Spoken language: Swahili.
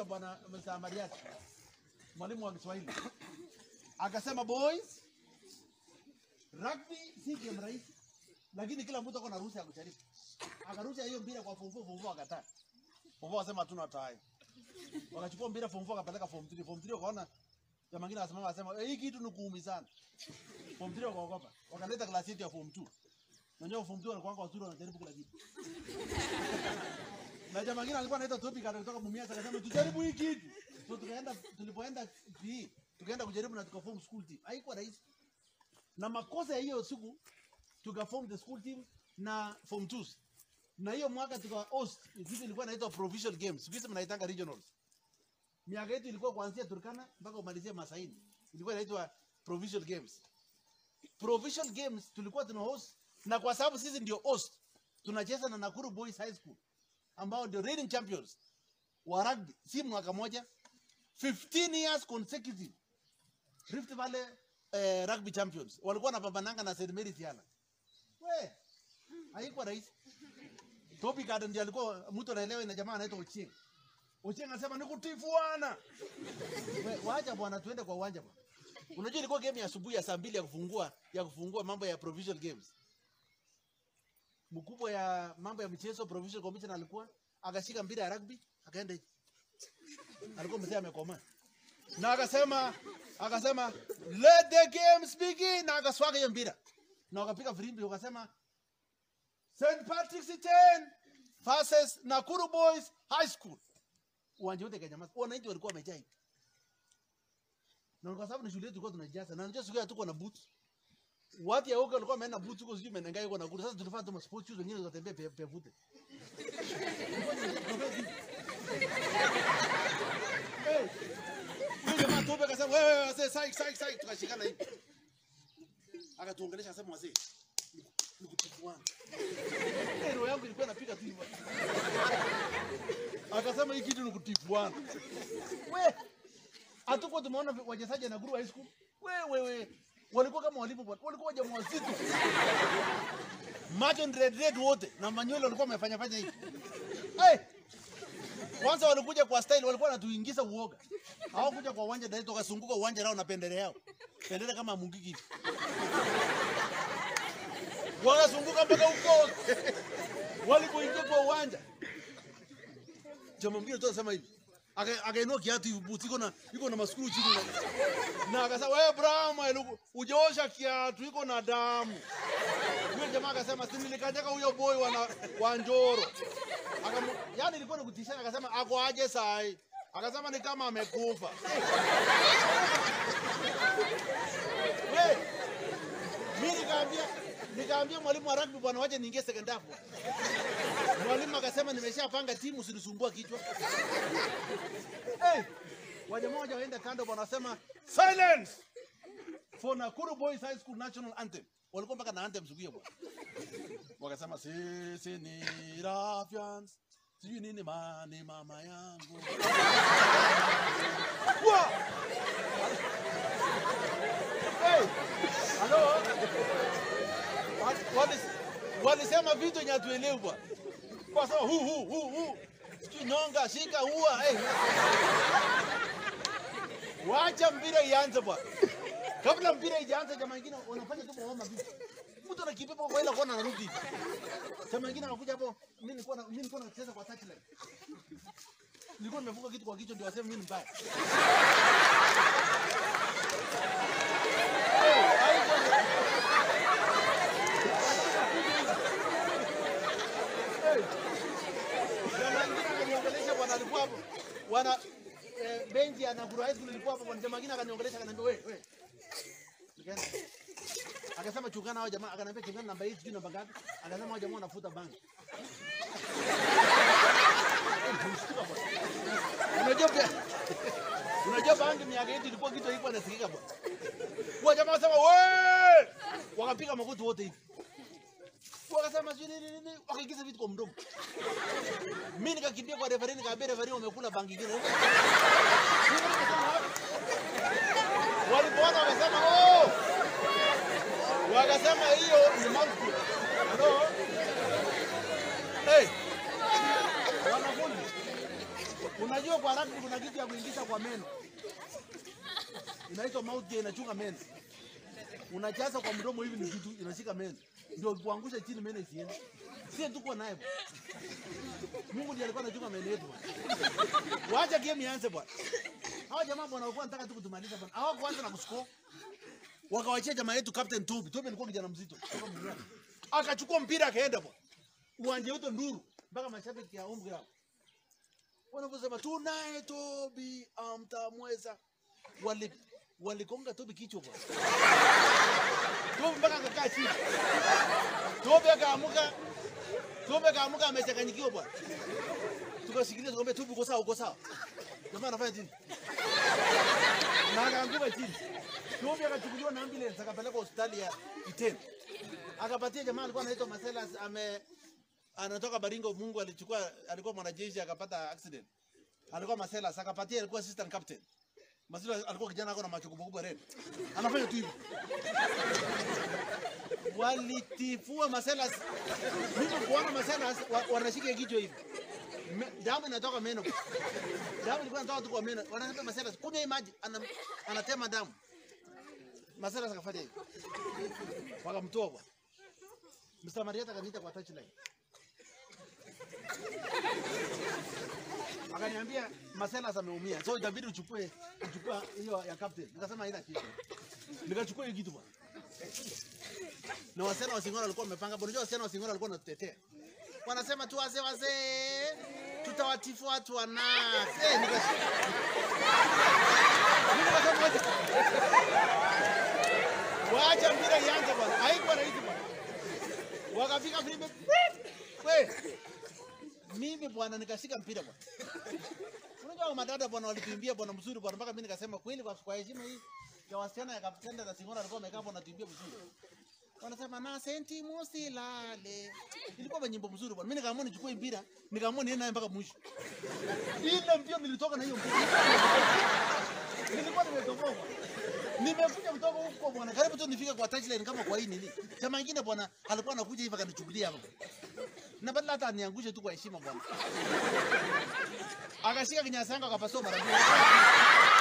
anaitwa bwana Mr. Mariati, mwalimu wa Kiswahili, akasema boys, rugby si game rahisi, lakini kila mtu ako na ruhusa ya kujaribu. Akarusha hiyo mpira kwa form 4, form 4 akataa. Form 4 akasema hatuna tai. Wakachukua mpira form 4 akapeleka form 3. Form 3 wakaona jamaa mwingine akasimama akasema "Eh, hii kitu ni kuumizana. Form 3 wakaogopa. Wakaleta class yetu ya form 2. Unajua form 2 walikuwa wazuri wanajaribu kila kitu. Na jamaa mwingine alikuwa anaitwa topic kutoka Mumias akasema tujaribu hii kitu. So tukaenda tulipoenda PE tukaenda kujaribu na tukaform school team. Haikuwa rahisi. Na makosa ya hiyo siku tukaform the school team na form 2 na hiyo mwaka tuka host kitu ilikuwa inaitwa provincial games siku hizi mnaitanga regionals miaka yetu ilikuwa kuanzia Turkana mpaka umalizie Masaini ilikuwa inaitwa provincial games provincial games tulikuwa tuna host na kwa sababu sisi ndio host tunacheza na Nakuru Boys High School ambao ndio reigning champions wa rugby si mwaka moja 15 years consecutive Rift Valley eh, rugby champions walikuwa wanapambananga na St Mary's Yala we haikuwa rahisi Topi Garden ndiye alikuwa mtu anaelewa ina jamaa anaitwa Ochieng. Ochieng anasema nikutifuana. We, wacha bwana tuende kwa uwanja bwana. Unajua ilikuwa game ya asubuhi ya saa mbili ya kufungua ya kufungua mambo ya provincial games. Mkubwa ya mambo ya michezo provincial commission alikuwa akashika mpira ya rugby akaenda hivi. Alikuwa mzee amekoma. Na akasema akasema let the games begin na akaswaga hiyo mpira. Na wakapiga firimbi wakasema St. Patrick's 10 versus Nakuru Boys High School. Uwanja wote kanyamaza. Wananchi walikuwa wamejaa hivi. Na kwa sababu ni shule yetu tulikuwa tunajaza. Na unajua siku ya tuko na boots. Watu ya huko walikuwa wameenda boots huko sijui menengai huko Nakuru. Sasa tulifanya tu sports shoes wengine wakatembea pe, pe vute. Hey. Huyo jamaa tobe akasema wewe wewe wazee sai sai sai tukashikana hivi. Akatuongelesha akasema wazee nikutifuana. Eh, roho yangu ilikuwa inapiga tu hivyo. Akasema hii kitu ni kutifuana. We, hatukuwa tumeona wachezaji na Guru High School. We, we, we. Walikuwa kama walimu bwana. Walikuwa wajamaa wazito. Macho ni red red wote na manywele walikuwa wamefanya fanya hivi. Hey! Kwanza walikuja kwa style walikuwa wanatuingiza uoga. Hawakuja kwa uwanja direct wakazunguka uwanja nao na pendele yao. Pendele kama mungiki hivi wanazunguka mpaka huko walipoingia kwa uwanja. Jamaa mwingine tu anasema hivi Aka- akainua kiatu hivi buti iko na iko na maskuru chini na, na akasema wewe Brahma eluku ujaosha kiatu iko na damu. Huyo jamaa akasema si nilikanyaga huyo boy wana wa Njoro. Akamu, yani ilikuwa ni kutisha akasema ako aje sai. Akasema ni kama amekufa. Hey, mimi nikaambia nikaambia mwalimu wa rugby bwana, wacha niingie second half. Mwalimu akasema nimeshapanga timu, usinisumbua kichwa. Hey, wajamaa waja waenda kando bwana, wasema silence for Nakuru Boys High School National Anthem. Walikuwa mpaka na anthem siku hiyo bwana. Wakasema sisi ni Rafyans, sijui nini mani mama yangu. Wa! Hey, halo Wali- walisema vitu yenye hatuelewi bwana. Kwa sababu hu hu hu hu sijui nyonga shika ua eh. Wacha mpira ianze bwana. Kabla mpira ijaanza, jamaa wengine wanafanya tu maoma vitu. Mtu anakimbia kwa ile kona anarudi. Jamaa wengine anakuja hapo, mimi nilikuwa na- mimi nilikuwa nacheza kwa touchline. Nilikuwa nimefunga kitu kwa kichwa ndio waseme mimi ni mbaya. Jamaa wengine akaniongelesha bwana, alikuwa hapo. Wana eh, benchi ya Nakuru High School ilikuwa hapo, bwana. jamaa wengine akaniongelesha, akaniambia wewe wewe. Nikaenda. Akasema chungana hao jamaa, akaniambia chungana namba hii sijui namba ngapi. Akasema hao jamaa wanafuta bangi. Nilishtuka bwana. Unajua pia Unajua bangi miaka yetu ilikuwa kitu ilikuwa inasikika bwana. Kwa jamaa wasema we! Wakapiga magoti wote hivi. Wakasema sijui nini nini, wakaingiza vitu kwa mdomo. Mimi nikakimbia kwa referee nikaambia referee wamekula bangi ingine. Walipoona wakasema oh! Wakasema hiyo ni mouthful. Hello? Hey! Wanafunzi. Unajua kwa rugby kuna kitu ya kuingiza kwa meno. Inaitwa mouth gear inachunga meno. Unajaza kwa mdomo hivi ni kitu inashika meno. Ndio kuangusha chini meno isiende. Sisi tuko naye bwana. Mungu ndiye alikuwa anachunga meno yetu bwana. Waacha game ianze bwana. Hawa jamaa bwana walikuwa wanataka tu kutumaliza bwana. Hawakuanza na kuscore. Wakawachia jamaa yetu Captain Tobi. Tobi alikuwa kijana mzito. kutoka Mumias. Akachukua mpira akaenda bwana. Uwanja wote nduru mpaka mashabiki ya umri hapo. Wanaposema tunaye Tobi amtamweza. Wali walikonga Tobi kichwa bwana. Tobi mpaka akakaa chini. Tobi akaamuka. Tobi akaamuka amechanganyikiwa bwana. Tukashikilia tukamwambia Tobi uko sawa uko sawa. Jamaa anafanya chini. Na akaanguka chini. Tobi akachukuliwa na ambulance akapelekwa hospitali ya Iten. Akapatia jamaa alikuwa anaitwa Marcellus ame anatoka Baringo. Mungu alichukua, alikuwa mwanajeshi akapata accident. Alikuwa Marcellus akapatia, alikuwa assistant captain. Marcellus alikuwa kijana ako na macho kubwa kubwa red. Anafanya tu hivi. Walitifua Marcellus. Mimi kuona Marcellus wa- wanashika kichwa hivi. Me- Damu inatoka meno. Damu ilikuwa inatoka tu kwa meno. Wanasema Marcellus, kunywa hii maji. Ana, anatema damu. Marcellus akafanya hivi. Wakamtoa bwana. Mr. Marieta akaniita kwa touchline. Akaniambia Marcellus ameumia. So itabidi uchukue uchukue hiyo ya captain. Nikasema haina kitu. Nikachukua hiyo kitu bwana. Na wasichana wa Singora walikuwa wamepanga. Unajua wasichana wa Singora walikuwa wanatutetea. Wanasema tu wazee wazee tutawatifu watu wana. Eh, nikasema. Mimi nikasema wacha. Waacha mpira ianze bwana. Haikuwa rahisi bwana. Wakafika filimbi. We. Mimi bwana nikashika mpira bwana. Unajua hao madada bwana walituimbia bwana mzuri bwana mpaka mimi nikasema kweli kwa kwa heshima hii ya wasichana ya kaptenda na Singora alikuwa amekaa bwana tuimbia vizuri. Wanasema na senti musilale. Ilikuwa nyimbo mzuri bwana. Mimi nikaamua nichukue mpira, nikaamua niende naye mpaka mwisho. Ile mbio nilitoka na hiyo mpira. Nilikuwa nimetoboa. Nimekuja kutoka huko bwana, karibu tu nifike kwa touchline kama kwa hii nini. Jamaa ingine bwana alikuwa anakuja hivi akanichukulia hapo. Na badala hata aniangushe tu kwa heshima bwana. Akashika kinyasa yangu akapasua mara mbili.